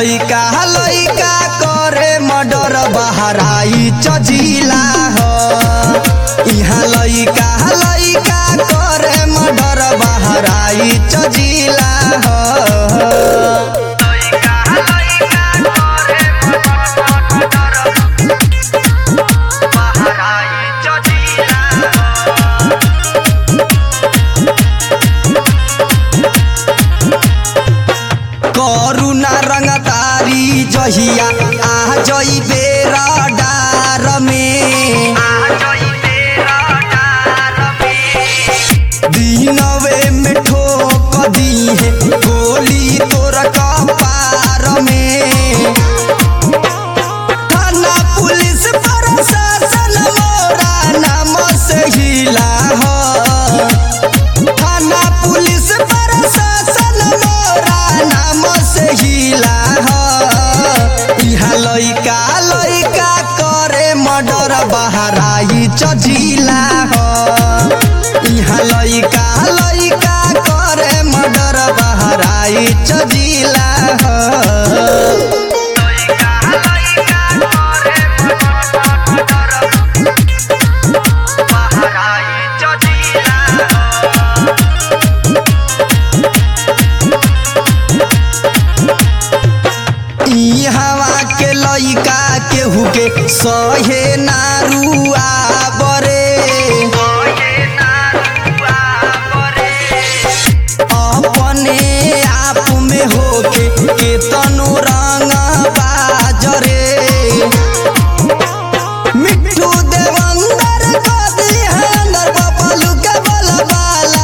लइका लइका करे मर्डर बहराई चजिला हो यहाँ लइका लइका करे मर्डर बहराई चजिला हो करुणा रंगतारी जहिया आ जइबे रडार में दिनवे में ठोक दीहे गोली तोर कपार में थाना पुलिस प्रशासन मोरा नाम से हिला हो थाना पुलिस प्रशासन मोरा नाम से हिला हो इहा लइका लइका करे मर्डर बहराई चजिला हो इहा लइका लइका करे मर्डर बहराई चजिला हो ई हवा के लइका केहू के सहे नारुआ बरे अपने आप में होके के तनु रंग बाजरे मिट्टू देवंदर कदी है अंदर बबलू के बलबाला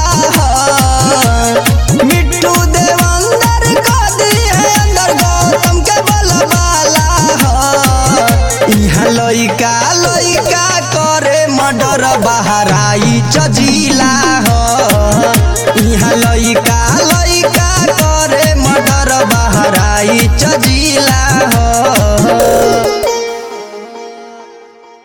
हो। मिट्टू देवंदर कदी है अंदर गौतम के बलबाला हो। इहाँ लइका लइका करे मर्डर बहराई चजिला हो इहाँ लइका लइका करे मर्डर बहराई चजिला हो